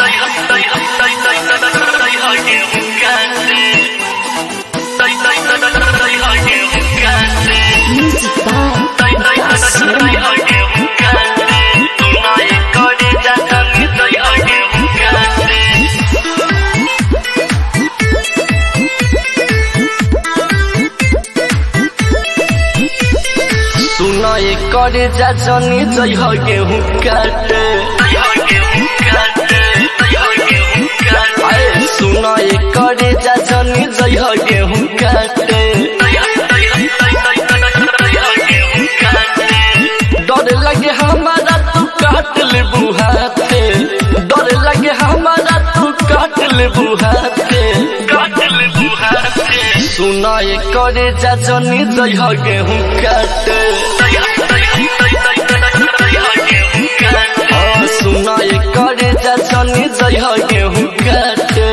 Music by Vikas Sharma. सुना कर जा जनी जई हो गेहूं काटे आए सुना कर जा जनी जई हो गेहूं काटे डर लगे हमारा तू काट ले बुहाते डर लगे हमारा तू काट ले बुहाते सुना कर जा जनी जई हो गेहूं काटे हाँ, सुना कर जा जनी जई हो गेहूं काटे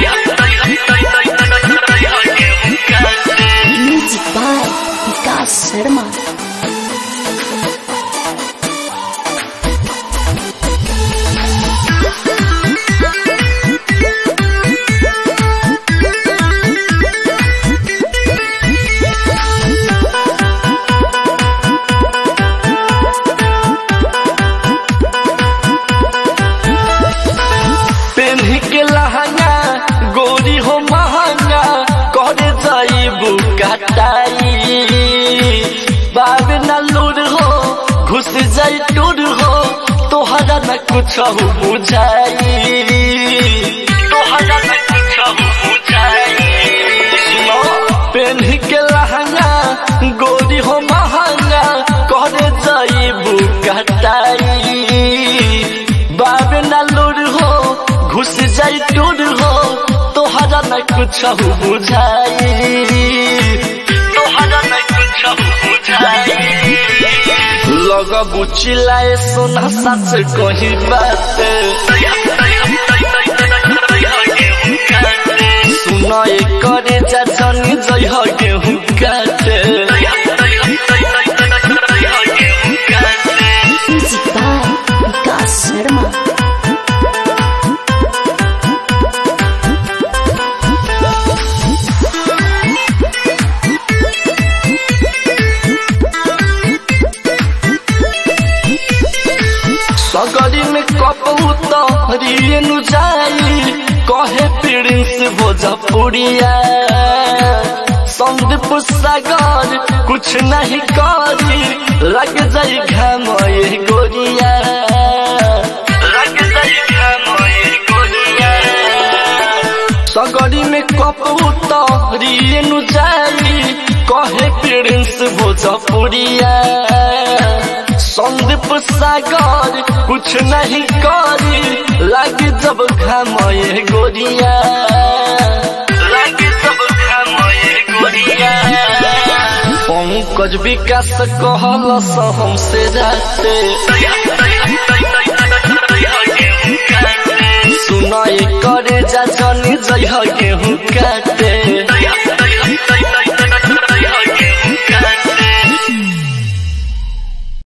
Music by Vikas Sharma. पेन्ही के लहंगा गोरी हो महंगा करे जाइबू कटाई बाबे न लूर हो घुस जाई टूर हो तोहरा न कुछ हो बुझाई तोहरा न कुछ हो बुझाई सुनो पेन्ही के लहंगा गोरी हो महंगा करे जाइबू कटाई बाबे न लूर हो घुस जाई टूर हो तोहरा न कुछ हो बुझाई तोहरा न कुछ हो बुझाई लग बुचिलाए सोना सच कही बात सुना करे जा जनी जई हो गेहूं काटे Music by Vikas Sharma. सगरी में कपूत हरियनु जाई कहे प्रिंस भोजपुरिया संदीप सागर कुछ नहीं करी लग जाई घाम ये गोरिया लग जाई घाम ये गोरिया सगरी में कपूत हरियनु जाई कहे प्रिंस भोजपुरिया संदीप सागर कुछ नहीं करी लग जब घाम ये गोरिया लग जब घाम ये गोरिया पंकज विकास कहल हमसे जाते सुनाए करे जा जनी जई गेहूं काटे